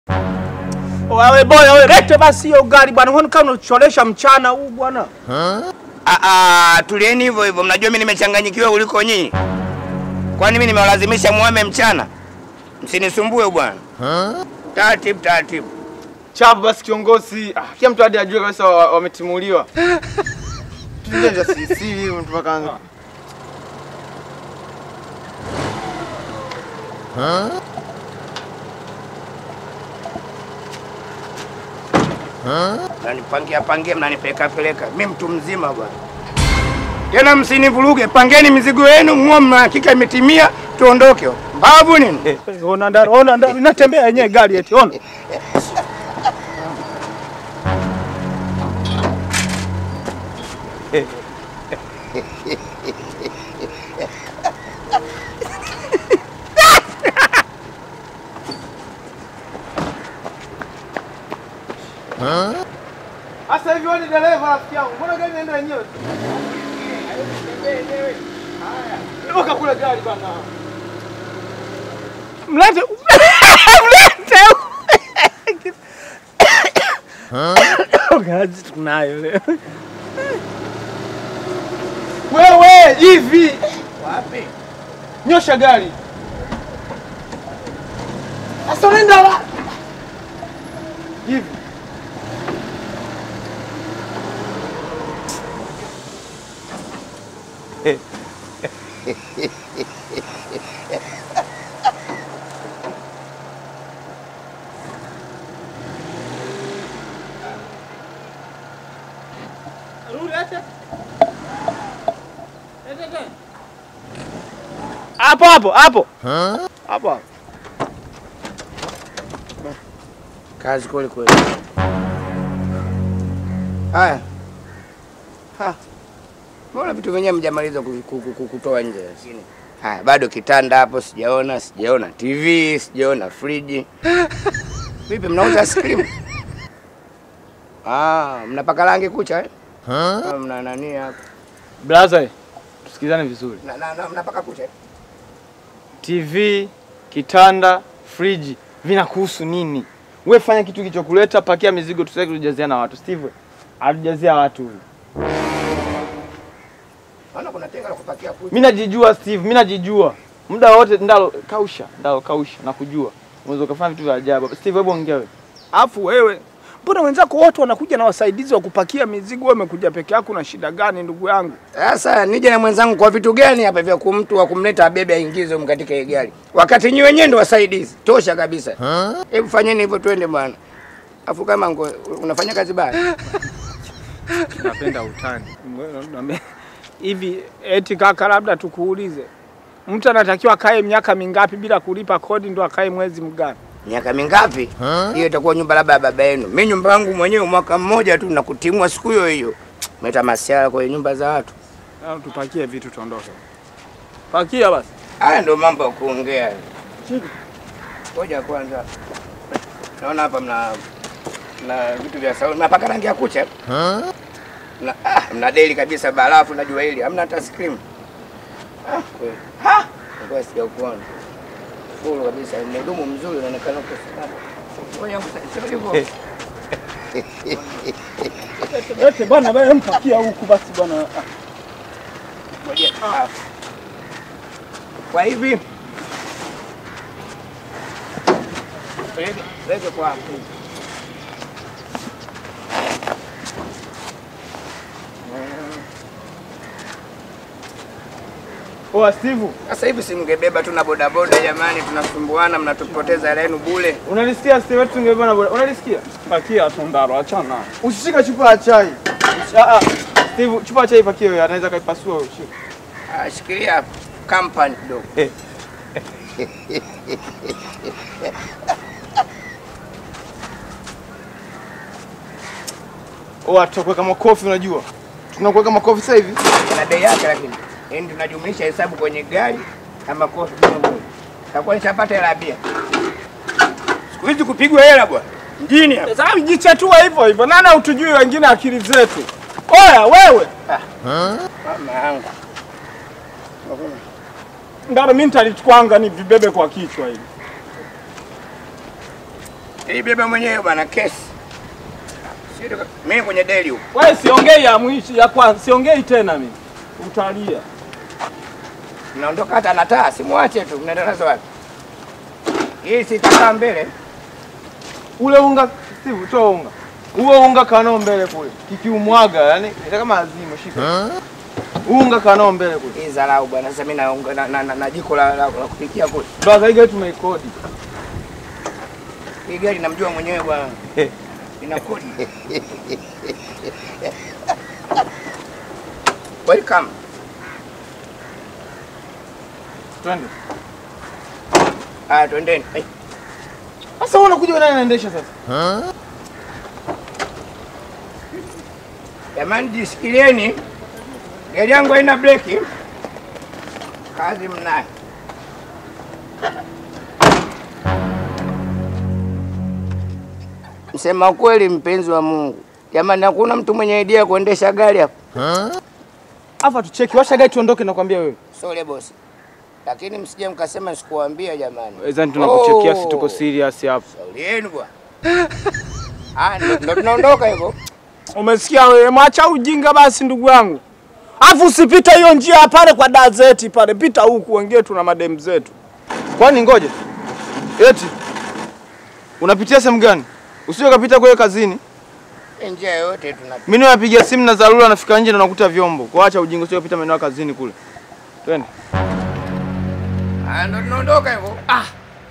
Wewe boya wewe, lete basi hiyo gari bwana. Huoni kama unacholesha mchana huu bwana? Ah, ah, tulieni hivyo hivyo. Mnajua mimi nimechanganyikiwa kuliko nyinyi. Kwani mimi nimewalazimisha muame mchana? Msinisumbue bwana. Taratibu taratibu. Chapu basi kiongozi. Ah, kila mtu hadi ajue kabisa wa- wametimuliwa. Tujenja sisi mtu mpaka Mnanipangia pangia, mnanipeleka peleka. Mimi mtu mzima bwana. Tena msinivuruge, pangeni mizigo yenu, muone mna hakika imetimia, tuondoke. Mbavu nini? Eh, Ona ndani, ona ndani, inatembea yenyewe gari eti, ona. Sasa hivi wewe ni dereva rafiki yangu. Mbona gari inaenda yenyewe? Toka kule gari bana. Mlete. Mlete. Gazi tunayo leo. Wewe hivi Wapi? nyosha gari. Sasa unaenda wapi? Hivi. Hapo hapo, hapo. Hapo hapo. Kazi kweli kweli. Haya. Ha. Mbona vitu vyenyewe mjamaliza ku- ku- ku- ku- kutoa nje lakini. Haya, bado kitanda hapo sijaona, sijaona TV, sijaona friji. Vipi mnauza ice cream? Ah, mnapaka rangi kucha eh? Ah, mna nani hapo? Blaza, tusikizane vizuri. Na, na, na, mnapaka kucha eh? TV, kitanda, friji vinakuhusu nini? We fanya kitu kilichokuleta, pakia mizigo, tusitaki kujazia na watu. Steve, atujazia watu huyu. Maana kuna tenga la kupakia kucha. Mimi najijua Steve, mimi najijua. Muda wote ndalo kausha, ndalo kausha na kujua. Unaweza ukafanya vitu vya ajabu. Steve, hebu ongea wewe. Alafu wewe mbona wenzako wote wanakuja na wasaidizi wa kupakia mizigo, wewe umekuja peke yako? Na shida gani ndugu yangu? Sasa nije na mwenzangu kwa vitu gani hapa vya kumtu wa kumleta abebe aingize humu katika hii gari, wakati nyi wenyewe ndo wasaidizi tosha kabisa. Hebu fanyeni hivyo, twende bwana. Afu kama ngo, unafanya kazi baya Napenda utani. Hivi eti kaka, labda tukuulize, mtu anatakiwa akae miaka mingapi bila kulipa kodi ndo akae mwezi mgani? miaka mingapi? Hiyo itakuwa nyumba labda ya baba yenu. Mimi nyumba yangu mwenyewe mwaka mmoja tu na kutimua siku hiyo hiyo. Meta masiara kwenye nyumba za watu. Au tupakie vitu tuondoke. Pakia basi. Haya ndio mambo ya kuongea. Ngoja kwanza. Naona hapa mna na vitu vya sauni. Mnapaka rangi ya kucha? Na ah, mna deli kabisa barafu najua hili. Hamna hata ice cream. Ah, kweli. Ha! Ngoja sijakuona. Full kabisa. Mhudumu mzuri unaonekana uko salama. Ngoja sema hivyo. Ete bwana, wewe mpakia huku basi bwana. Ngoja. Ah. Kwa hivi Lege, lege kwa hapo. Oa Steve, Sasa hivi si mngebeba tu na bodaboda jamani, tunasumbuana, mnatupoteza hela yenu bure. unalisikia Steve wetu tungebeba na boda. Unalisikia? Pakia tundaro, achana. Usishika chupa ya chai. Ah ah. Steve, chupa ya chai pakie wewe, anaweza kaipasua wewe. Shika. Ah, shikilia kampani kidogo. Oa tutakuweka makofi unajua. Tunakuweka makofi sasa hivi. Ina bei yake lakini. Yaani tunajumlisha hesabu kwenye gari kama kofi kama moja. Takuwa nishapata hela ya bia. Siku hizi kupigwa hela bwana. Mjini hapa. Sasa jichetua hivyo hivyo. Nani utujui wengine akili zetu? Oya wewe. Mama yangu. Ndaro mimi nitalitwanga ni vibebe kwa kichwa hivi. Nilibeba mwenyewe bwana kesi. Sio mimi kwenye deli huko. Wewe siongei ya mwisho ya kwanza, siongei tena mimi. Utalia. Mnaondoka hata na taa, simwache tu. Mnaenda nazo wapi? Hii sitakaa mbele. Ule unga Steve, toa unga. Huo unga kanao mbele kule. Kikiumwaga yani ni kama azima shika. Unga kanao mbele kule. Hii dharau bwana. Sasa mimi na, na, na, na, na jiko la, la, la kupikia kule. Brother, hii gari tumeikodi. Hii gari namjua mwenyewe bwana. Ina kodi. Welcome. Twende. Ah, twendeni. Eh, Sasa wewe unakuja nani anaendesha sasa? Jamani jisikilieni. Gari yangu haina breki. Kazi mnayo. Msema kweli mpenzi wa Mungu. Jamani hakuna mtu mwenye idea ya kuendesha gari hapa. Afa tucheki, washa gari tuondoke nakwambia wewe. Sole bosi. Lakini msije mkasema sikuwaambia jamani. Wezani tunakuchekea Oh. si tuko serious hapa. Shauri yenu bwana. Ah, ndo ndo tunaondoka hivyo. Umesikia wewe, mwacha ujinga basi ndugu yangu. Afu usipite hiyo njia pale kwa dazeti pale, pita huku, wengine tuna mademu zetu. Kwani ngoja. Eti. Unapitia sehemu gani? Usije ukapita kule kazini. Njia yote tuna Mimi napiga simu na dharura nafika nje na nakuta vyombo. Kwa acha ujinga usije ukapita maeneo ya kazini kule. Twende. Ah, ndo tunaondoka hivyo. Ah.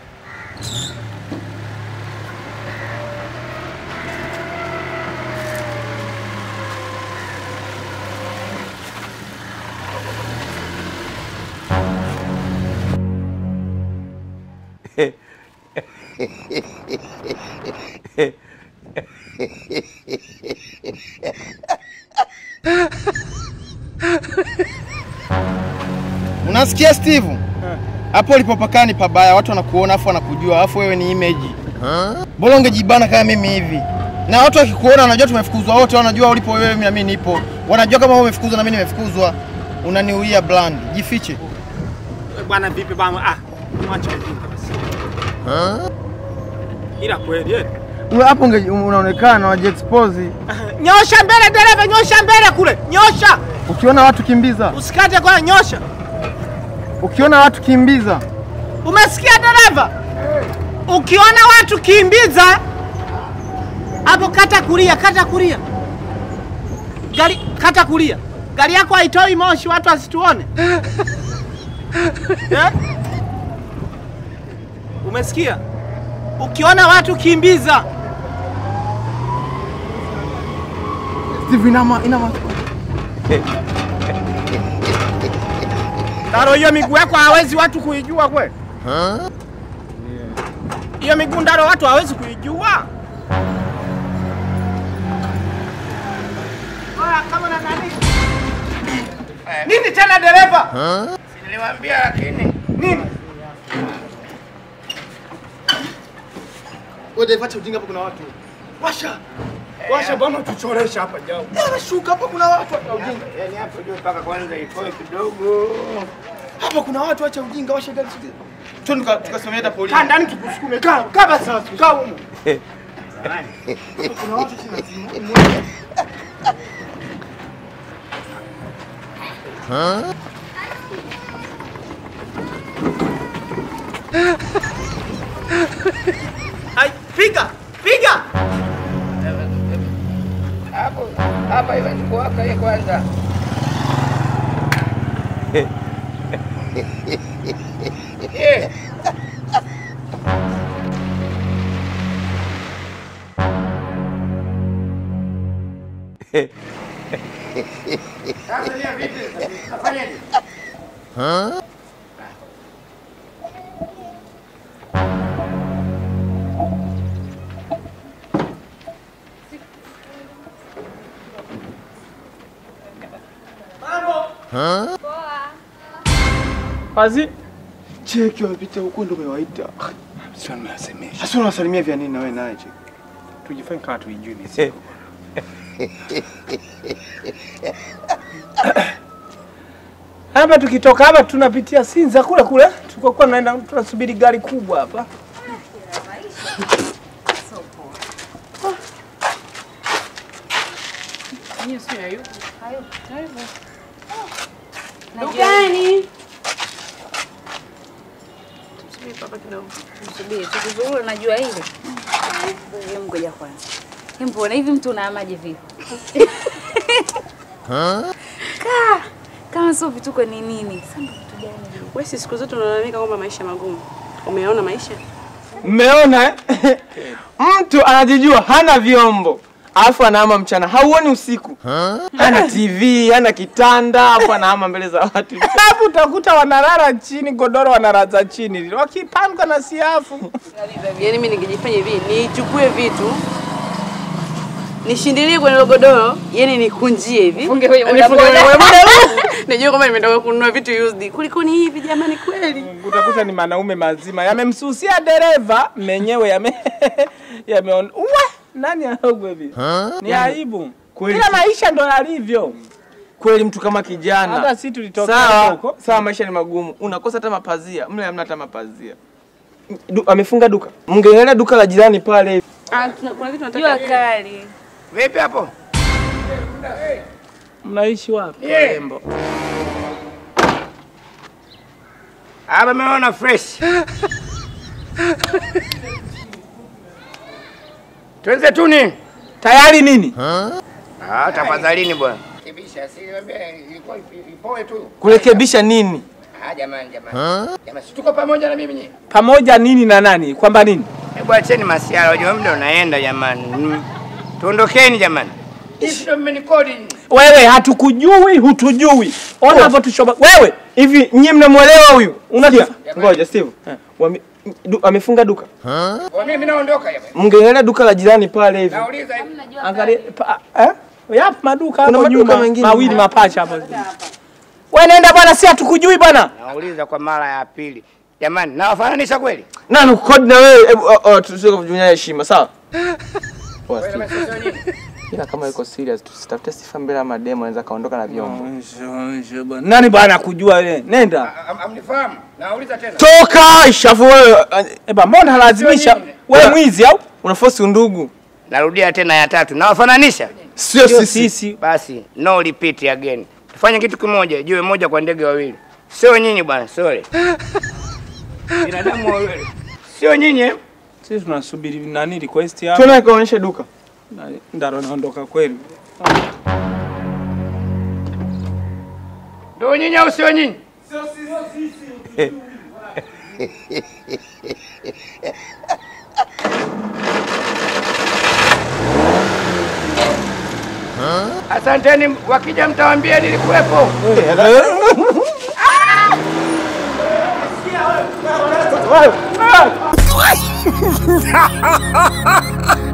Unasikia Steve? Hapo ulipopakana ni pabaya, watu wanakuona afu wanakujua, afu wewe ni image. Bora ungejibana kama mimi hivi. Na watu wakikuona wanajua tumefukuzwa wote, wanajua ulipo wewe na mimi nipo. Wanajua kama wewe umefukuzwa na mimi nimefukuzwa. Unaniuia bland. Jifiche. Bwana vipi bwana? Ah, mwacha ujinga basi. Ila kweli eh. Wewe hapo unge- unaonekana wajiexpose. Nyosha mbele dereva, nyosha mbele kule. Nyosha. Ukiona watu kimbiza. Usikate kwa nyosha. Ukiona watu kimbiza. Umesikia dereva? Ukiona watu kimbiza hapo, kata kulia, kata kulia. Gari kata kulia. Gari yako haitoi moshi, watu wasituone. Eh? Umesikia? Ukiona watu kimbiza. Steve inama inama. Ndaro, hiyo miguu yako hawezi watu kuijua kweli? Hiyo miguu Ndaro watu hawezi kuijua. Oya, kama na nani? Nini tena dereva? Si niliwaambia lakini Nini? Wewe Dave acha ujinga hapo kuna watu. Washa. Washa bwana tuchoresha hapa jao. Wewe shuka hapo kuna watu acha ujinga. yani hapo juu mpaka kwanza itoe kidogo. Hapa kuna watu acha ujinga washa gari. Twende tuka- tukasimamia hata polisi. Kaa ndani tukusukume. Kaa, kaa basi sasa. Kaa huko. Kuna watu chini. Ai, piga. Piga. Hapo hapa iwezi kuwaka hii kwanza. Eh, Sasa ni vipi? Tunafanyaje? Kazi. Cheki wamepita huko ndio umewaita. Sio nimesemesha. Sasa unawasalimia vya nini na wewe naye cheki? Tujifanye kama tuijui mizigo. Hapa tukitoka hapa tunapitia Sinza kule kule, tulikokuwa tunaenda tunasubiri gari kubwa hapa. Mimi sio hayupo. Hayupo. Hayupo. Dukani. Tumsubiri papa kidogo. Msubiri, tukizurura najua ile. Hebu ngoja kwanza. Hebu mbona hivi mtu unaamaje vipi? Kaa. Kama sio vituko ni nini? Sasa ndo vitu gani hivi? Wewe si siku zote unalalamika kwamba maisha magumu. Umeona maisha? Mmeona eh? Mtu anajijua hana vyombo alafu anaama mchana, hauoni usiku. Hana TV, hana kitanda, alafu anaama mbele za watu. Hapo utakuta wanalala chini, godoro wanalaza chini, wakipanga na siafu. Yaani mimi ningejifanya hivi, nichukue vitu nishindilie kwenye ile godoro, yani nikunjie hivi. Funge kwenye Nifunge bodaboda. kwenye bodaboda. Najua kwamba nimetoka kununua vitu used. Kuliko ni hivi jamani kweli. Utakuta ni manaume mazima yamemsusia dereva menyewe yame yameona uwe nani aogwe hivi? Ni aibu. kweli. Kila maisha ndo yalivyo. Kweli mtu kama kijana. Hata si tulitoka Sawa, huko. sawa, maisha ni magumu. Unakosa hata mapazia, mle hamna hata mapazia. Du, amefunga duka. Mngeenda duka la jirani pale hivi. Ah, tuna- kuna kitu Jua nataka. kali. Vipi hapo? Mnaishi wapi? Yeah. Warembo? Hapa meona fresh. Tuanze tu ni. Tayari nini? Ah, tafadhalini bwana. Kibisha si niambia ilikuwa ipoe tu. Kurekebisha nini? Ah, jamani jamani. Jamani, si tuko pamoja na mimi nyinyi. Pamoja nini na nani? Kwamba nini? Hebu acheni masiara, unajua muda unaenda jamani. Mm. Tuondokeni jamani. Hivi ndio mmenikodi nyinyi. Wewe hatukujui, hutujui. Ona hapo tushoba. Wewe Hivi nyie mnamwelewa huyu? Unajua? Ngoja Steve. Wame, du, amefunga duka. Kwa mimi naondoka jamani. Mngeenda duka la jirani pale hivi. Nauliza hivi. angalia pa, eh? Yapo maduka Kuna hapo maduka nyuma mengine. mawili mapacha hapo. Wewe nenda bwana, si hatukujui bwana. Nauliza kwa mara ya pili. Jamani, nawafananisha kweli? Na nikukodi na wewe, hebu oh, oh, tusije kuvunyana heshima, sawa? Poa, Wewe Steve. umesema nini? Ila kama yuko serious tusitafute sifa mbele ya mademo anaweza kaondoka na vyombo. Nani bwana kujua wewe? Nenda. Am- Amnifahamu? Nauliza tena. Toka shafu wewe. Eba, mbona lazimisha Sio nyinyi. wewe mwizi au? Unaforce undugu. Narudia tena ya tatu. Nawafananisha? Sio Sio sisi. sisi. Basi no repeat again. Tufanye kitu kimoja, jiwe moja kwa ndege wawili. Sio nyinyi bwana, sorry. Binadamu wawili. Sio nyinyi. eh? Sisi tunasubiri nani request hapa. Tuone kaonyeshe duka. Ndaro naondoka kweli. Ndio nyinyi au sio nyinyi? Asanteni, wakija mtawaambia nilikuwepo. Wewe.